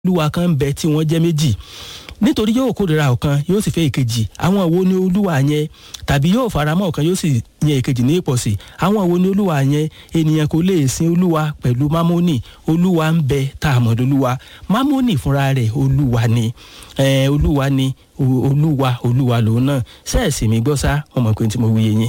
olúwa kan ń bẹ tí wọ́n jẹ́ méjì nítorí yóò kórìíra ọ̀kan yóò sì fẹ́ ìkejì àwọn wo ni olúwa yẹn tàbí yóò faramọ́ ọ̀kan yóò sì yan ìkejì ní ìpọ̀sí àwọn wo ni olúwa yẹn ènìyàn kò lè sin olúwa pẹ̀lú mámónì olúwa ń bẹ tá a mọ̀ lólúwa mámónì fúnra rẹ̀ olúwa ni eh, olúwa ni olúwa olúwa lòun náà sẹ́ẹ̀sì mi gbọ́ sá mo mọ̀ pé tí mo wí yẹn.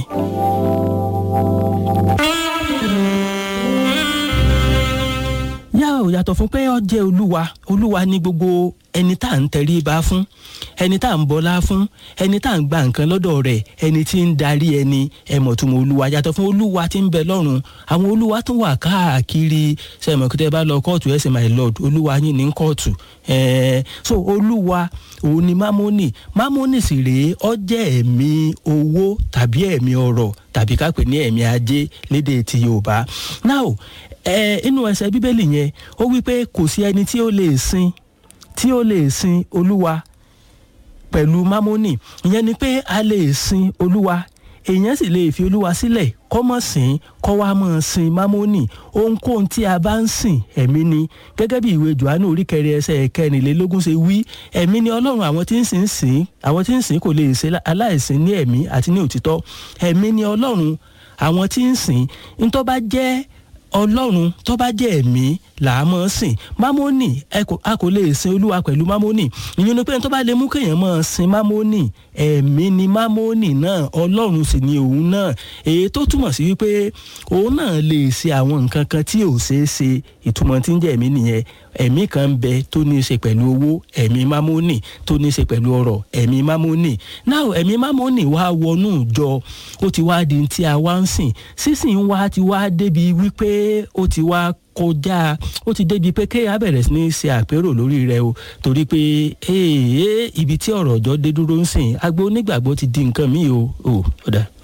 yá ò yàtọ̀ fún pé ó jẹ́ olúwa olúwa ní gbogbo ẹni tá à ń tẹrí ba fún ẹni tá à ń bọlá fún ẹni tá à ń gba nǹkan lọ́dọ̀ rẹ̀ ẹni tí ń darí ẹni ẹ̀mọ̀túnmọ̀ olúwa yàtọ̀ fún olúwa tí ń bẹ lọ́run àwọn olúwa tún wà káàkiri sẹ́mọ̀kútẹ́ bá lọ kóòtù ẹ̀sìn my lord olúwa yín ní kóòtù ẹ̀ẹ́ so olúwa òun ni mámónì mámónì sì rèé ó jẹ́ ẹ̀mí owó tàbí ẹ̀mí ọrọ̀ tàbí ká pè ní ẹ̀mí ajé lédè ti yorùbá now ẹ inú ẹsẹ̀ bíbélì yẹn ó wí pé kò sí ẹni tí ó lè sin tí ó lè sin olúwa pẹ̀lú mámónì ìyẹn ni pé a lè sin olúwa èèyàn sì lè fi olúwa sílẹ̀ kọ́ mọ̀ sìn kọ́ wá mọ̀ sin mámónì ohunkóhun tí a bá ń sìn ẹ̀mí ni gẹ́gẹ́ bí ìwé johannu orí kẹrin ẹsẹ̀ kẹrìnlélógún ṣe wí ẹ̀mí ni ọlọ́run àwọn tí ń sìn sìn àwọn tí ń sìn kò lè ṣe aláìsìn ní ẹ̀mí àti ní òtítọ́ ẹ̀mí ni ọlọ́run àwọn tí ń sìn ntọ́ bá jẹ́ ọlọ́run tó bá jẹ́ ẹ̀mí là á mọ̀ sìn mámónì a kò lè sin olúwa pẹ̀lú mámónì ìyẹn ni pé tó bá lè mú kéèyàn mọ̀ sin mámónì ẹ̀mí ni mámónì náà ọlọ́run sì ni òun náà èyí tó túmọ̀ sí wípé òun náà lè ṣe àwọn nǹkan kan tí ò ṣeé ṣe ìtumọ̀ tí ń jẹ́ ẹ̀mí nìyẹn ẹ̀mí kan ń bẹ tó ní í ṣe pẹ̀lú owó ẹ̀mí mámónì tó ní í ṣe pẹ̀lú ọrọ̀ ẹ̀mí mámónì náà ẹ̀mí mámónì wá wọnú ìjọ ó ti wá di tí a wá ń sìn sísìn wá ti wá débi wípé ó ti wá kọjá ó ti débi pé kéèyàn bẹ̀rẹ̀ sí ní ṣe àpérò lórí rẹ o torí pé ee ibi tí ọ̀rọ̀ ọjọ́ dé dúró ń sìn agbo onígbàgbọ́ ti di nǹkan míì o ò ọ̀dà.